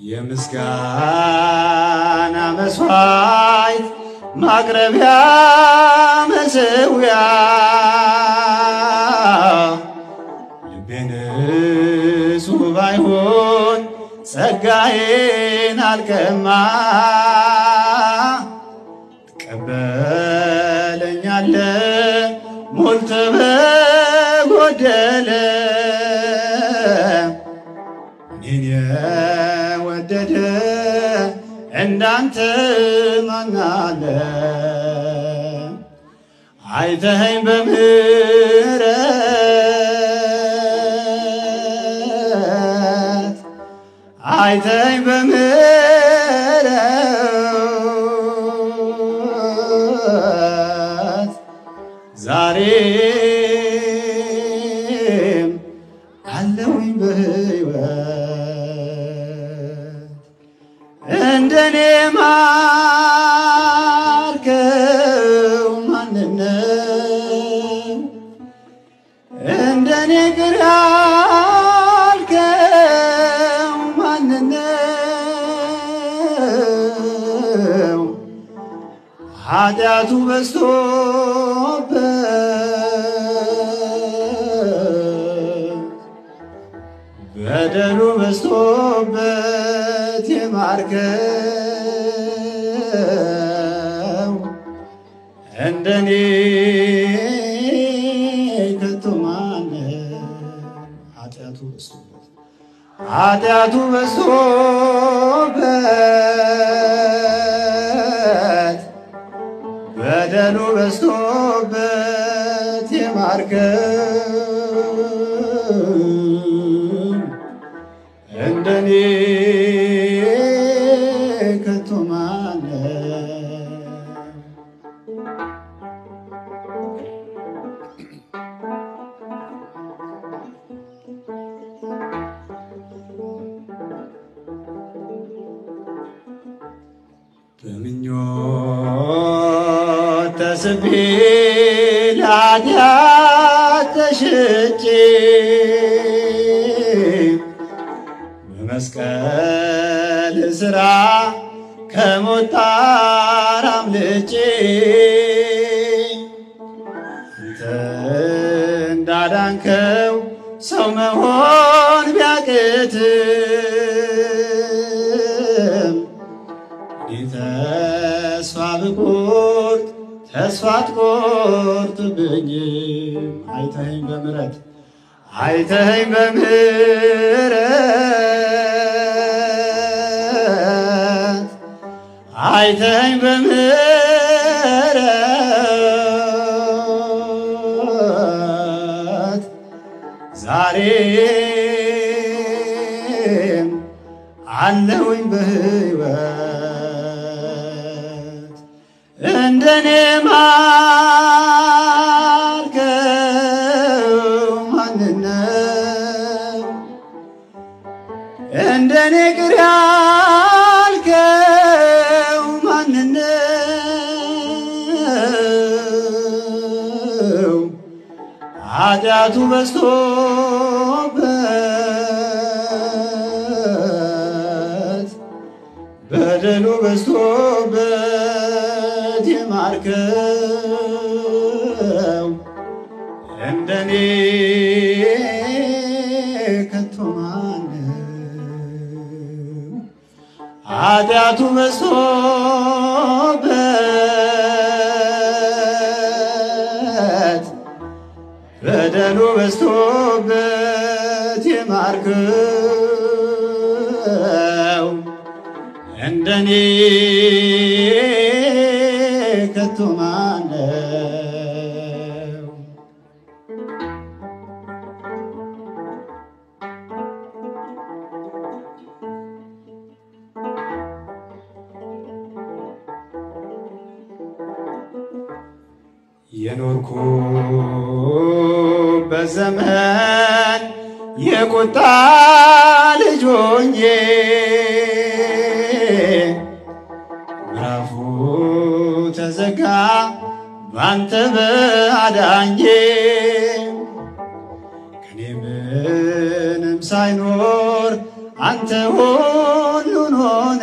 የምስጋና መስዋዕት ማቅረቢያ መሰዊያ ልቤ ንጹሕ ባይሆን ጸጋዬን አልቀማ ትቀበለኛለ ሞልተ በጎደለ እኔን የወደደ እንዳንተ ማናለ አይተኸኝ በምሕረት አይተኸኝ በምሕረት ዛሬም አለውኝ በሕይወት እንደኔ ማርከው ማንነው እንደኔ ቅር ያልከው ማንነው ኃጢአቱ በዝቶበት በደሉ በዝቶበት የማርከው እንደኔ ከቶ ማነው? ኃጢአቱ በዝቶበት ኃጢአቱ በዝቶበት በደሉ በዝቶበት የማርከው እንደኔ ከቶ ማነው? በምኞት ተስቤ ለኃጢአት ተሽጬ በመስቀል ሥራ ከሞት ጣር አምልጬ አንተ እንዳዳንከው ሰው መሆን ቢያቅትም እኔ ተስፋ ብቆርጥ ተስፋ አትቆርጥብኝም። አይተኸኝ በምሕረት አይተኸኝ በምሕረት አይተኸኝ በምሕረት ዛሬም አለውኝ በሕይወት እንደኔ ማርከው ማንነው እንደኔ ቅር ያልከው ማንነው ኃጢአቱ በዝቶበት በደሉ በዝቶበት የማርከው እንደኔ ከቶ ማነው? ኃጢአቱ በዝቶበት በደሉ በዝቶበት የማርከው እንደኔ ከቶ ማነው? የኖርኩበት ዘመን የቁጣ ልጅ ሆኜ ምዕራፉ ተዘጋ ባንተ በአዳኜ ከኔ ምንም ሳይኖር አንተ ሁሉ ፍጡሩን ሆነ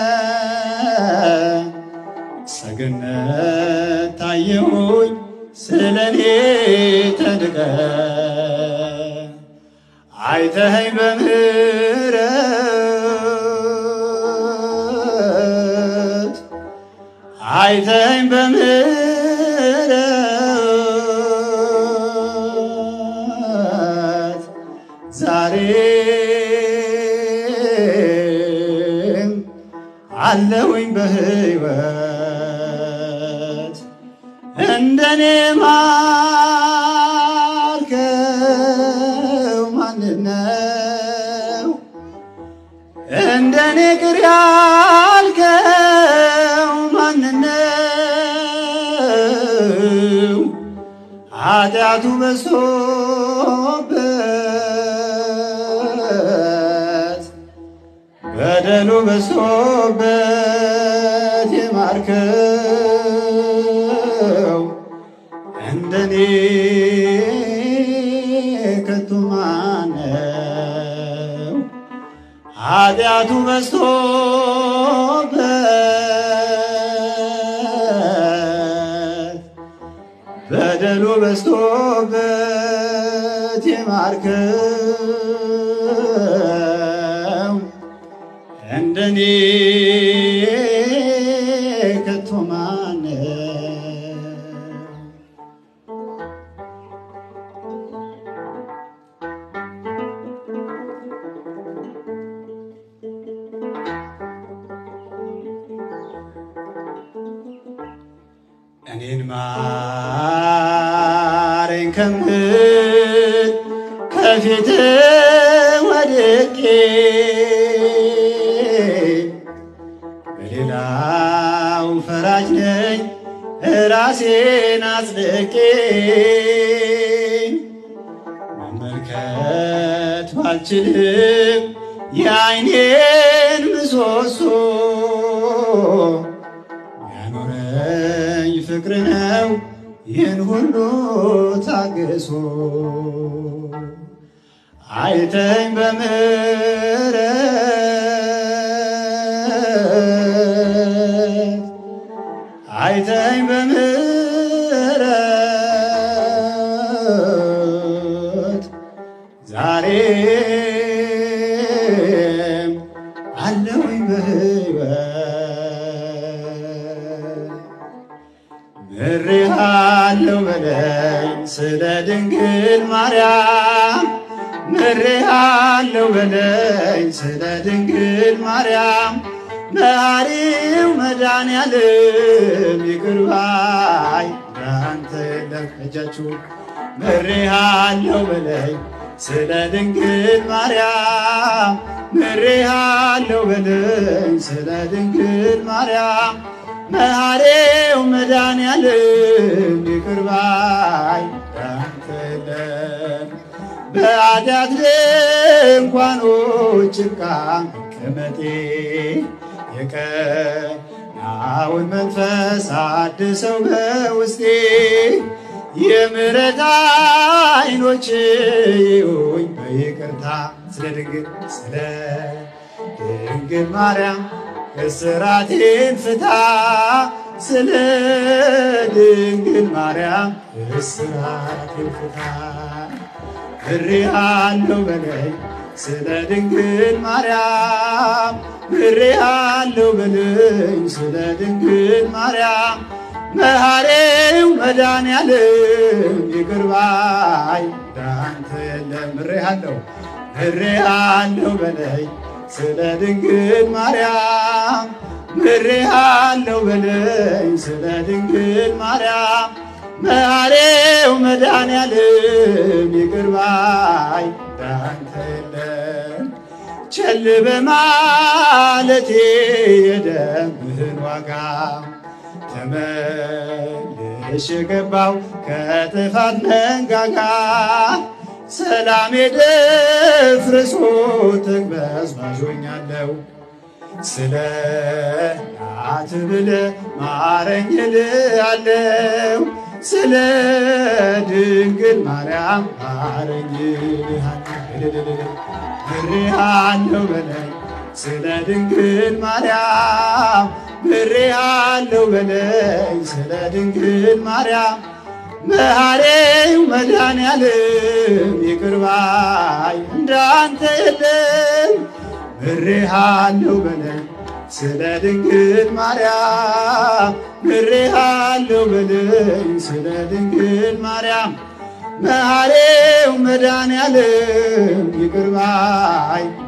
ሰገነት ታየሁኝ ስለኔ ተድቀ አይተኸኝ በምህረት አይተኸኝ በምህረት ዛሬም አለሁኝ በሕይወት እንደኔ ማርከው ማንነው እንደኔ ቅር ያልከው ማንነው ኃጢአቱ በዝቶበት በደሉ በዝቶበት የማርከው እንደኔ ከቶ ማነው? ኃጢአቱ በዝቶበት በደሉ በዝቶበት የማርከው እንደኔ ከቶ ማነው? እኔን ማረኝ ከምል ከፊት ወድቄ በሌላው ፈራጅ ነኝ ራሴን አጽድቄ መመልከት ባልችልም የዓይኔን ምሰሶ ያኖረኝ ፍቅር ነው ይህን ሁሉ ታግሶ አይተኝ በምህረት አይተኝ በምህረት ዛሬም አለሁኝ በሕይወት ምሬሃለው በለኝ ስለ ድንግል ማርያም ምሬሃለው በለኝ ስለ ድንግል ማርያም መሐሪው መድኃኔዓለም ይቅር ባይ እንዳንተ የለም። እጃችሁ ምሬሃለው በለኝ ስለ ድንግል ማርያም ምሬሃለው በለኝ ስለ ድንግል ማርያም መሐሪው መድኃኔዓለም ይቅር ባይ እንዳንተ የለም። በኃጢአት ድንኳኖች ጭቃ መቀመጤ የቀናውን መንፈስ አድሰው በውስጤ የምሕረት ዓይኖች ይሁኝ በይቅርታ ስለ ድንግል ስለ ድንግል ማርያም እስራቴን ፍታ ስለ ድንግል ማርያም እስራቴን ፍታ ምሬሃለው በለኝ ስለ ድንግል ማርያም ምሬሃለው በለኝ ስለ ድንግል ማርያም መሐሪው መድኃኔዓለም ይቅር ባይ እንዳንተ የለም። ምሬሃለው ምሬሃለው በለኝ ስለ ድንግል ማርያም ምሬሃለው በለኝ ስለ ድንግል ማርያም መሐሪው መድኃኔዓለም ይቅር ባይ እንዳንተ የለም። ቸል በማለቴ የደምህን ዋጋ ተመልሼ ገባው ከጥፋት መንጋጋ ሰላሜ ደፍርሶ ተቅበዝባዦኛለሁ ስለ ናት ብለ ማረኝ እልሃለሁ ስለ ድንግል ማርያም ማረኝ እልሃለሁ ምሬሃለሁ በለኝ ስለ ድንግል ማርያም ምሬሃለሁ በለኝ ስለ ድንግል ማርያም መሐሬው መድኃኔዓለም ይቅር ባይ እንዳንተ የለም ምሬሃለሁ በለኝ ስለ ድንግል ማርያም ምሬሃለሁ በለኝ ስለ ድንግል ማርያም መሐሬው መድኃኔዓለም ይቅር ባይ